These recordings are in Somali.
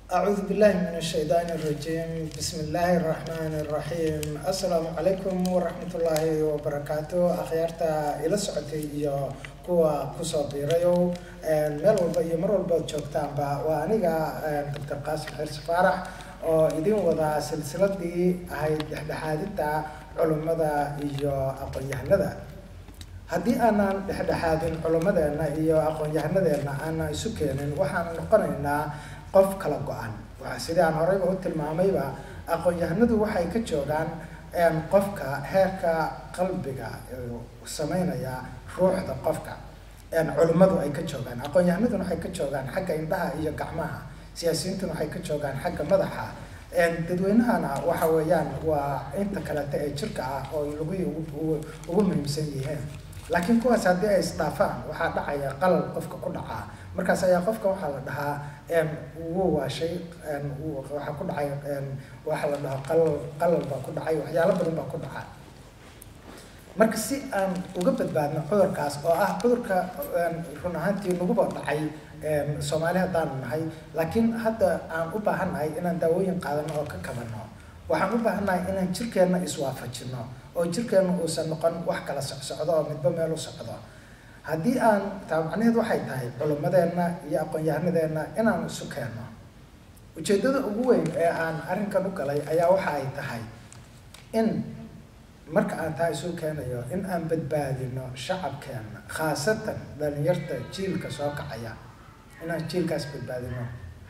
أعوذ بالله من الشيطان الرجيم بسم الله الرحمن الرحيم السلام عليكم ورحمة الله وبركاته أخيارتا إلى سعودي iyo kuwa kusoo biirayo meel walba iyo mar walba joogtaanba waa aniga doctor qaasim xirsi faarax oo idin wada silsiladii ahayd dhexdhexaadinta culummada iyo aqoon-yahanada haddii aanan dhexdhexaadin culummadeena iyo aqoon-yahanadeena aanan isu keenin waxaan noqonaynaa qof kala go-an sidii aan horeyba u tilmaamayba aqoon-yahanadu waxay ka joogaan qofka heerka qalbiga sameynaya ruuxda qofka culimmadu ay ka joogaan aqoon-yahanaduna waxay ka joogaan xagga indhaha iyo gacmaha siyaasiyiintuna waxay ka joogaan xagga madaxa dadweynahana waxa weeyaan waa inta kalete ee jirka ah oo lagu ugu muhiimsan yihiin laakiin kuwaas haddii ay isdhaafaan waxaa dhacaya qalal qofka ku dhacaa markaas ayaa qofka waxaa la dhahaa wuu waashay waxaa ku dhacay waxaa la dhahaa qalal qalal baa ku dhacay waxyaalo badan baa ku dhaca marka si aan uga badbaadno cudurkaas oo ah cudurka run ahaantii naguba dhacay soomaali haddaanu nahay laakiin hadda aan u baahannahay inaan daawooyin qaadano oo ka kabano waxaan u baahannahay inaan jirkeenna iswaafajino oo jirkeenna uusan noqon wax kala socsocdo oo midba meel u socdo haddii aan taa macnaheedu waxay tahay culimmadeenna iyo aqoon-yahanadeenna inaan isu keenno ujeeddada ugu weyn ee aan arrinkan u galay ayaa waxa ay tahay in marka aan taa isu keenayo in aan badbaadino shacabkeenna khaasatan dhalinyarta jiilka soo kacaya inaan jiilkaas badbaadino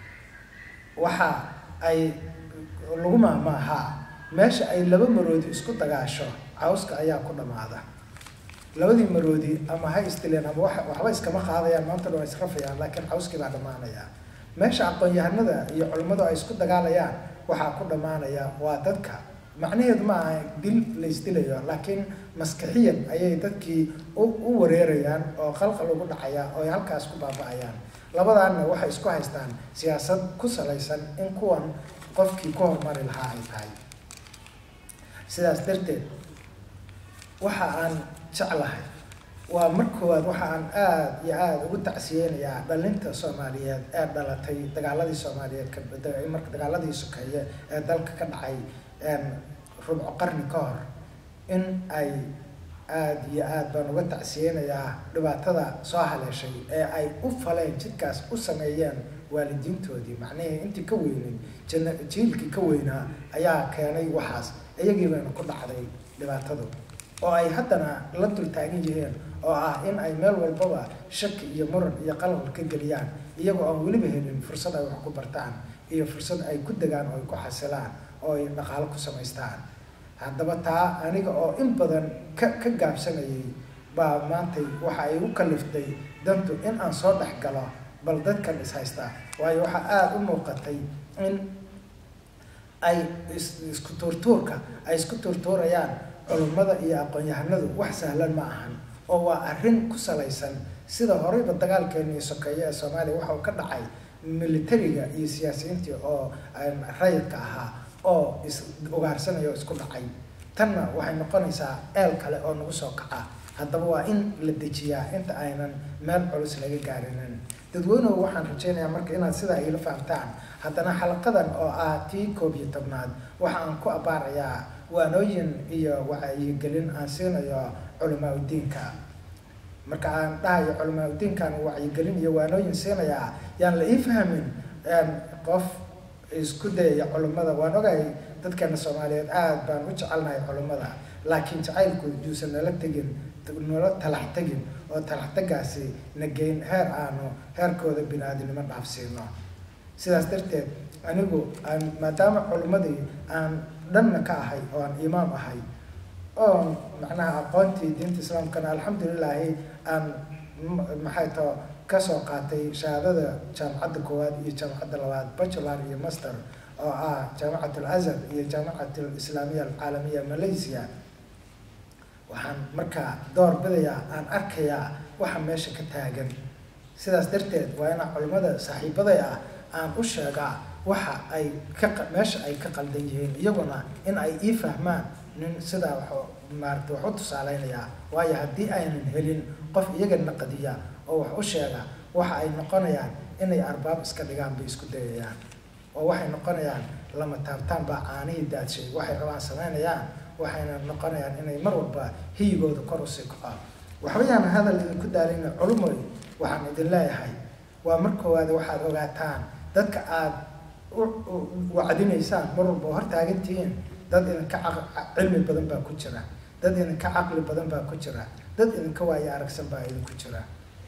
waxa ay lagu maamaahaa meesha ay laba maroodi isku dagaasho cawska ayaa ku dhammaada labadii maroodi ama ha istileen ama wa waxba iskama qaadayaan maanta dhan waa israfayaan laakiin cawskii baa dhammaanaya meesha aqoon-yahanada iyo culimmadu ay isku dagaalayaan waxaa ku dhammaanaya waa dadka macnaheedu ma aha dil la isdilayo laakiin maskixiyan ayay dadkii u wareerayaan oo qalqal ugu dhacaya oo ay halkaas ku baaba-ayaan labadaanna waxay isku haystaan siyaasad ku salaysan in kuwan qofkii ku horumari lahaa ay tahay sidaas darteed waxa aan jeclahay waa mar koowaad waxa aan aada iyo aada ugu tacsiyeynayaa dhalinta soomaaliyeed ee dhalatay dagaaladii soomaaliyeed marka dagaaladii sokeeye ee dalka ka dhacay rubco qarni ka hor in ay aada iyo aada baan uga tacsiyeynayaa dhibaatada soo haleeshay ee ay u faleen jidkaas u sameeyeen waalidiintoodii macnihii intii ka weyneyd jana jiilkii ka weynaa ayaa keenay waxaas iyagii bayna ku dhacday dhibaatadu oo ay haddana la dul taagan yihiin oo ah in ay meel walbaba shaki iyo muran iyo qalal ka geliyaan iyagoo aan weliba helin fursad ay wax ku bartaan iyo fursad ay ku degaan oo ay ku xasilaan oo ay dhaqaalo ku samaystaan haddaba taa aniga oo in badan ka ka gaabsanayay baa maantay waxa ay u kaliftay dantu in aan soo dhex galo bal dadkan is haystaa waayo waxaa aada u muuqatay in ay isku tuurtuurka ay isku tuurtuurayaan culummada iyo aqoon-yahanadu wax sahlan ma ahan oo waa arrin ku salaysan sida horeyba dagaalkeenii sokeeye ee soomaaliya waxa uu ka dhacay militariga iyo siyaasiyiintii oo rayidka ahaa oo is ugaarsanaya oo isku dhacay tanna waxay noqonaysaa eel kale oo nagu soo kaca haddaba waa in la dejiyaa inta aynan meel culus laga gaarinin dadweynuhu waxaan rajeynayaa marka inaad sidaa iila fahamtaan haddana xalaqadan oo ah tii koob iyo tobnaad waxa aan ku abaarayaa waanooyin iyo wacyigelin aan siinayo culamaa udiinka marka aan dhahayo culamaa udiinkaan wacyigelin iyo waanooyin siinayaa yaan la ii fahmin qof isku dayaya culummada waan ogahay dadkeena soomaaliyeed aada baan u jecelnahay culummada laakiin jacaylku yuusan nala tegin nala talax tegin oo talax tegaasi na geyn heer aanu heerkooda bini-aadinimo dhaafsiino sidaas darteed anigu aan maadaama culummadii aan dhanna ka ahay oo aan imaam ahay oo macnaha aqoontii diinta islaamkana alxamdulilaahi aan maxay tao kasoo qaatay shahaadada jaamacadda koowaad iyo jaamacadda labaad bachelor iyo master oo ah jaamacat alazhar iyo jaamacat alislaamiya alcaalamiya malaysia waxaan markaa door bidayaa aan arkayaa waxa meesha ka taagan sidaas darteed waa inaa culimmada saaxiibaday ah aan u sheegaa waxa ay ka meesha ay ka qaldan yihiin iyaguna in ay ii fahmaan nin sidaa wax maarata wax u tusaaleynayaa waayo haddii aynan helin qof iyaga naqadiya oo wax u sheega waxa ay noqonayaan inay arbaab iska dhigaan bay isku dayayaan oo waxay noqonayaan lama taabtaan baa caanihii daadshay waxay rabaan samaynayaan waxayna noqonayaan inay mar walba hiyigooda kor usii kacaan waxbayaan hadal idinku daalina culumoy waxaan idin leeyahay waa mar koowaad waxaad ogaataan dadka aada wacdinaysaan mar walba hortaagantihiin dad idinka cilmi badan baa ku jira dad idinka caqli badan baa ku jira dad idinka waayo aragsan baa idinku jira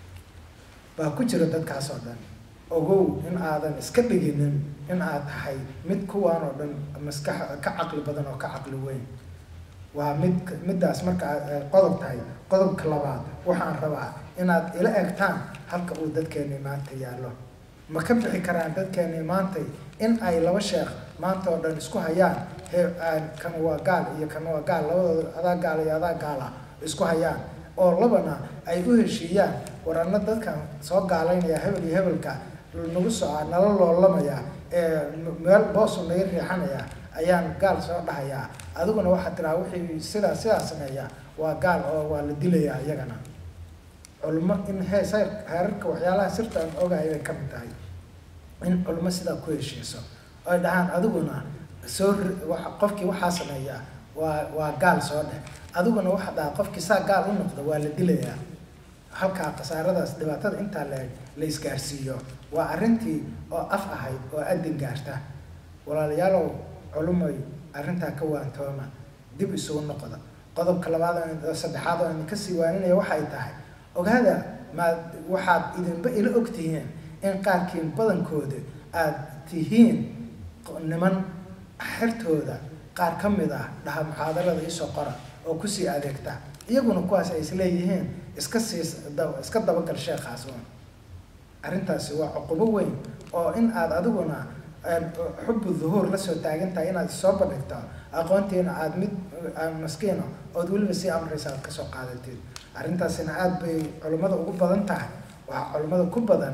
baa ku jira dadkaas oo dhan ogow in aadan iska dhiginin in aad tahay mid kuwaan oo dhan maskax ka caqli badan oo ka caqli weyn waa mid middaas marka aad qodob tahay qodobka labaad waxaan rabaa inaad ila egtaan halka uu dadkeeni maanta yaallo ma ka bixi karaan dadkeeni maantay in ay laba sheekh maanta oo dhan isku hayaan he kan waa gaal iyo kan waa gaal labadooda adaa gaal iyo adaa gaala isku hayaan oo labana ay u heshiiyaan warana dadkan soo gaalaynaya hebel iyo hebelka nagu soo nala loolamaya ee meel boosu naga riixanaya ayaan gaal soo dhahayaa adiguna waxaa tiraa wixii sidaa sidaa sameeya waa gaal oo waa la dilayaa iyagana culmo in hees heerarka waxyaalaha sirta aan ogahay bay ka mid tahay in culmo sidaa ku heshiiso oy dhahaan adiguna soo qofkii waxaa sameeya waa waa gaal soo dheh adiguna waxaa dhahaa qofkii saa gaal u noqda waa la dilayaa halkaa khasaaradaas dhibaatada intaa la la isgaarsiiyo waa arrintii oo af ahayd oo adin gaarta walaalayaalow culumoy arrintaa ka waantooma dib isugu noqda qodobka labaad oo saddexaad oo idinka sii waaninaya waxay tahay ogaada maad waxaad idinba ila og tihiin in qaarkiin badankooda aad tihiin niman xertooda qaar ka mid ah dhaha muxaadarada isoo qora oo kusii adeegta iyaguna kuwaas ay isleeyihiin iska sii iska dabagal sheekhaas un arrintaasi waa cuqubo weyn oo in aad adiguna xubu duhuur lasoo taagan tahay inaad soo bandhigto aqoontiina aada mid maskiino ood weliba sii amraysa aad kasoo qaadatid arrintaasina aada bay culimmada ugu badan tahay waxaa culimmada ku badan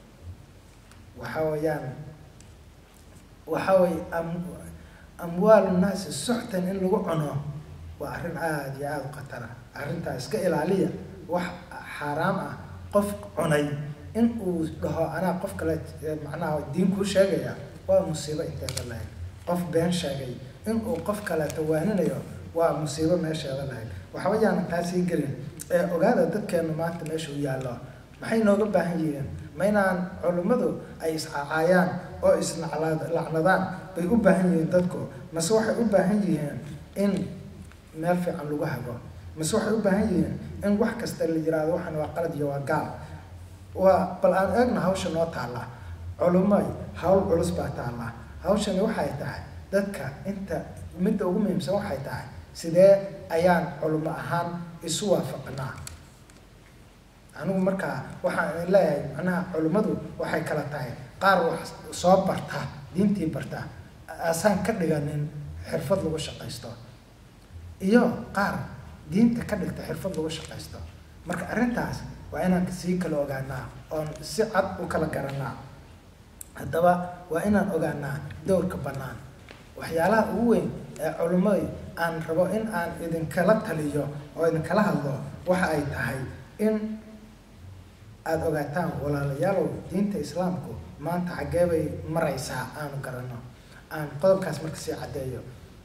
waxa weeyaan waxa weye am amwaalu naasi suxtan in lagu cuno waa arrin aada iyo aada u khatara arrintaa iska ilaaliya wax xaaraam ah qof cunay in uu dhaho anaa qof kale macnaha diin kuu sheegaya waa musiibo inteeda lahayd qof been sheegay in uu qof kaleeto waaninayo waa musiibo meesheeda lahayd waxba yaanan taasii gelin ee ogaada dadkeenu maanta meesha u yaallo maxay nooga baahan yihiin ma inaan culimmadu ay iscacaayaan oo islacnadaan bay u baahan yihiin dadku mase waxay u baahan yihiin in meel fiican lagu hago mase waxay u baahan yihiin in wax kasta la yiraahdo waxan waa qalad iyo waa gaal waa bal aan eegna hawsha noo taalla culumay hawl culus baa taalla hawshani waxay tahay dadka inta midda ugu muhiimsan waxay tahay sidee ayaan culimo ahaan isu waafaqnaa anigu markaa waxaan idin leeyahay macnaha culimmadu waxay kala tahay qaar wax soo barta diintii barta asaan ka dhiganin xirfad lagu shaqaysto iyo qaar diinta ka dhigta xirfad lagu shaqaysto marka arrintaas waa inaan sii kala ogaanaa oon si cad u kala garanaa haddaba waa inaan ogaanaa dowrka bannaan waxyaalaha ugu weyn ee culimmadi aan rabo in aan idinkala taliyo oo idinkala hadlo waxa ay tahay in aada ogaataan walaalayaalow diinta islaamku maanta xaggee bay maraysaa aanu garanno aan qodobkaas marka sii caddeeyo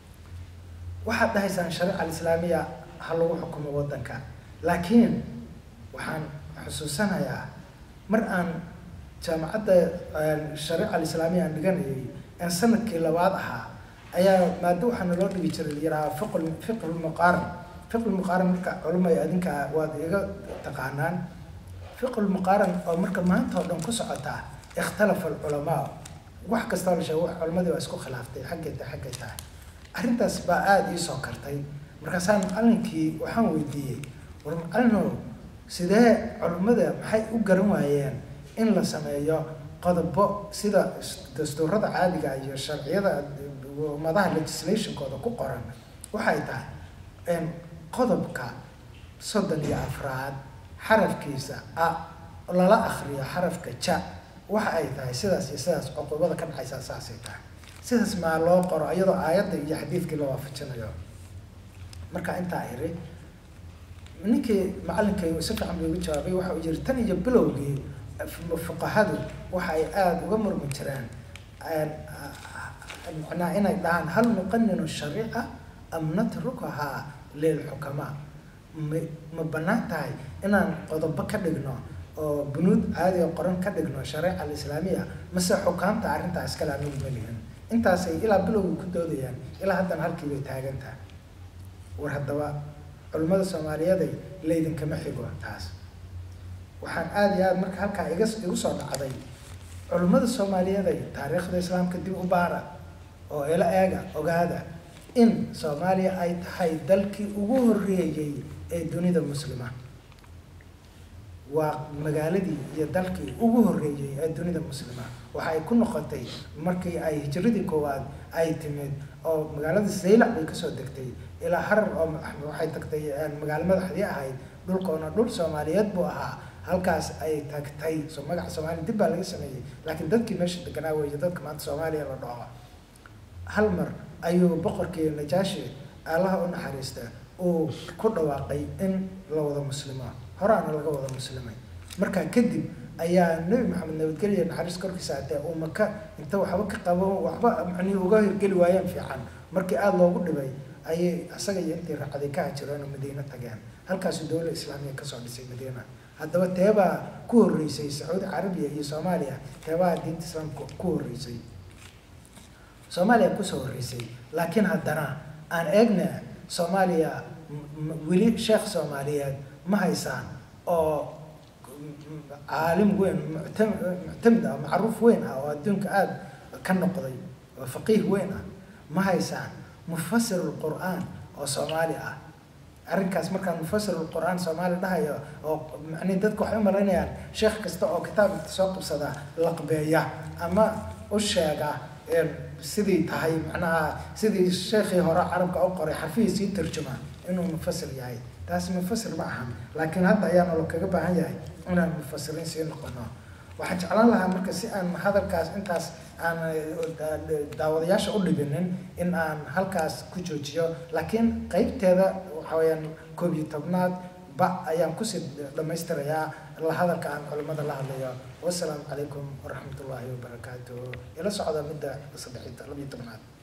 waxaad dhahaysaan shariica alislaamiya ha lagu xukumo waddanka laakiin waxaan xusuusanayaa mar aan jaamacadda shariica alislaamiya aan dhiganayay aan sanadkii labaad ahaa ayaa maado waxaa naloo dhigi jiray yaraha fiql fiqlmuqaaran fiqlmuqaaran marka culumay adinka waad iga taqaanaan fiqlmuqaaran oo marka maanta oo dhan ku socotaa ikhtalafa alculamaa wax kastoo la sheego culimadii waa isku khilaaftay xaggay tahay xaggay tahay arrintaas baa aada ii soo kartay markaasaan macalinkii waxaan weydiiyey war macalinow sidee culimmada maxay u garan waayeen in la sameeyo qodobo sida dastuurada caadiga iyo sharciyada ummadaha legislationkooda ku qoran waxay tahay qodobka soddon iyo afraad xarafkiisa a lala akriyo xarafka ja waxa ay tahay sidaas iyo sidaas cuqubada ka dhacaysaa saasay tahay sidaas maa loo qoro iyadoo aayadda iyo xadiidkii la waafajinayo marka intaa iri ninkii macalinkay si fiican buu igu jawaabay waxa uu yiri tan iyo bilowgii fuqahadu waxa ay aada uga murmi jireen macnaha inay dhahaan hal nuqaninu shariica am natrukahaa lilxukamaa ma ma bannaan tahay inaan qodobo ka dhigno oo bunuud caadi oo qoran ka dhigno shareeca alislaamiya mase xukaamta arrintaa iskale anagu malihin intaasay ilaa bilowga ku doodayaan ilaa haddana halkii bay taagan tahay war haddaba culimmada soomaaliyeeday laydinkama xigo taas waxaan aada iyo aada marka halkaa iga igu soo dhacday culimmada soomaaliyeeday taariikhda islaamka dib u baara oo ila eega ogaada in soomaaliya ay tahay dalkii ugu horreeyey ee dunida muslima waa magaaladii iyo dalkii ugu horreeyey ee dunida muslima waxa ay ku noqotay markii ay hijiradii koowaad ay timid oo magaalada saylac bay kasoo degtay ilaa harar oo waxay tagtay magaalo madaxdii ahayd dhulkoona dhul soomaaliyeed buu ahaa halkaas ay tagtay so magaca soomaaliya dib baa laga sameeyey laakiin dadkii meesha deganaa weeye dadka maanta soomaaliya la dhaho hal mar ayuu boqorkii najaashi allaha u naxariista uu ku dhawaaqay in la wada muslimo horaana laga wada muslimay markaa kadib ayaa nebi maxamed nabadgelya naxariis korkiisa atee uu maka inta waxba ka qabo waxba macnihi uga hirgeli waayeen fiican markii aada loogu dhibay ayay isaga iyo intii raacday ka hajireen oo madiine tageen halkaasuu dowla islaamiya kasoo dhisay madiina haddaba teebaa ku horreysay sacuudi carabiya iyo soomaaliya teebaa diinta islaamka ku horreysay soomaaliya kusoo horreysay laakiin haddana aan eegna soomaaliya weli sheekh soomaaliyeed ma haysaan oo caalim weyn muctamid ah macruuf weyn ah oo adduunka aada ka noqday oo faqiih weyn ah ma haysaan mufasir lqur'aan oo soomaali ah arrinkaas markaan mufasir lqur'aan soomaali dhahayo oo macnihi dadka waxay u malaynayaan sheekh kasta oo kitaab soo qabsada laqbeeya ama u sheega sidii tahay macnaha sidii sheekhii hore carabka u qoray xarfihiisii tarjuma inuu mufasir yahay taasi mufasir ma aha laakiin hadda ayaana lo kaga baahan yahay inaan mufasiriin sii noqono waxaan jeclaan lahaa marka si aan hadalkaas intaas aan daawadayaasha u dhibinin in aan halkaas ku joojiyo laakiin qeybteeda waxa weyaan koob iyo tobnaad ba ayaan kusii dhamaystirayaa la hadalka aan culimada la hadlayo wasalaamu calaykum waraxmat ullaahi wabarakaatu ila socda midda saddex labiyo tobnaad